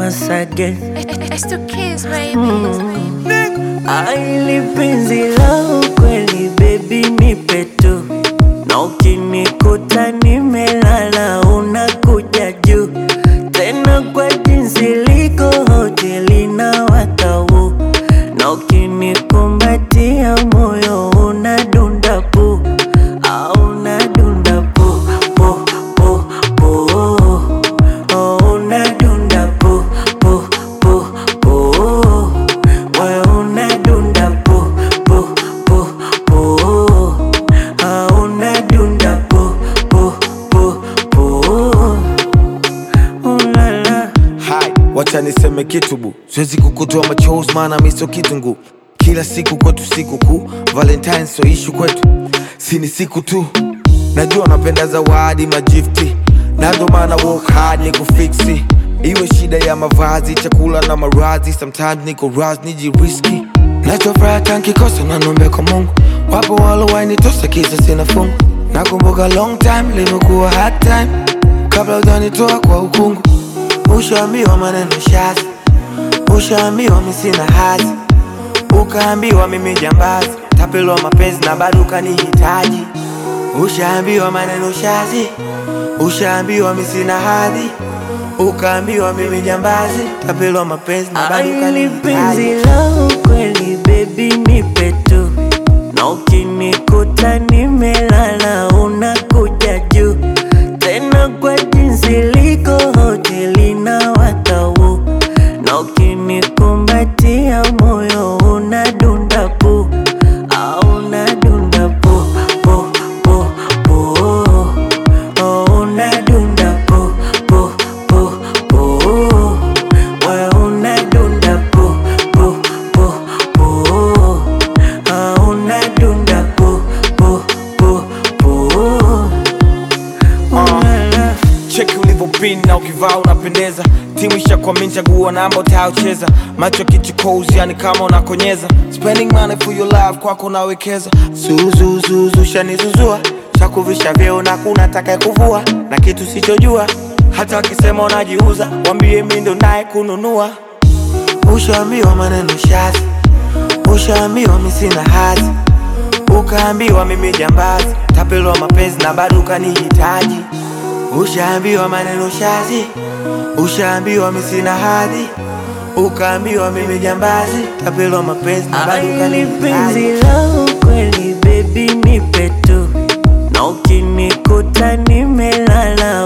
once again. It's the kids, baby. Aili penzi la ukweli baby nipe tu, na ukinikuta nimelala unakuja juu tena kwa jinsi liko hoteli na watau, na ukinikumbatia moyo unadunda pu au unadunda pu pu pu pu oh, unadunda pu pu pu pu wewe unadunda pu pu pu pu ah, unadunda pu pu pu pu ulala Hai, wacha niseme kitu bu, siwezi kukutoa machozi maana mi sio kitunguu. Kila siku kwetu siku kuu, Valentine so ishu kwetu, si ni siku tu. Najua napenda zawadi magifti, na ndo maana work hard ni kufiksi. Iwe shida ya mavazi, chakula na marazi, sometimes niko raz nijiriski. Nachofuraha tankikosa na nombe kwa Mungu, wapo walowainitosa kisa sina fungu. Nakumbuka long time limekuwa hard time, kabla ujanitoa kwa ukungu. Ushaambiwa maneno shazi, ushaambiwa mi sina hazi, ukaambiwa mimi jambazi, tapelwa mapenzi na bado ukanihitaji. Ushaambiwa maneno shazi, ushaambiwa mi sina hadhi, ukaambiwa mimi jambazi, tapelwa mapenzi na bado Aili penzi ukanihitaji. la ukweli baby nipe tu, na ukinikuta nimelala unakuja juu tena kwa jinsi liko hoteli na watau, na ukinikumbatia moyo unadunda pu au unadunda pu pu pu pu oh, unadunda pu pu pu pu wewe unadunda pu pu pu pu ah, unadunda pu pu pu pu ulala cheki ulivyopin na ukivaa unapendeza timu ishakwamini chagua namba utayocheza macho kichukozi yani kama unakonyeza spending money for your love kwako nawekeza zuzuzuzu shanizuzua chakuvisha vyeo na kuna taka kuvua na kitu sichojua hata wakisema unajiuza wambie mi ndo naye kununua ushaambiwa maneno shazi ushaambiwa mi sina hazi ukaambiwa mimi jambazi tapelwa mapenzi na bado ukanihitaji ushaambiwa maneno shazi ushaambiwa mi sina hadhi ukaambiwa mimi jambazi tapelwa mapenzi na bado Aili penzi ukanihitaji la ukweli baby nipe tu, na ukinikuta nimelala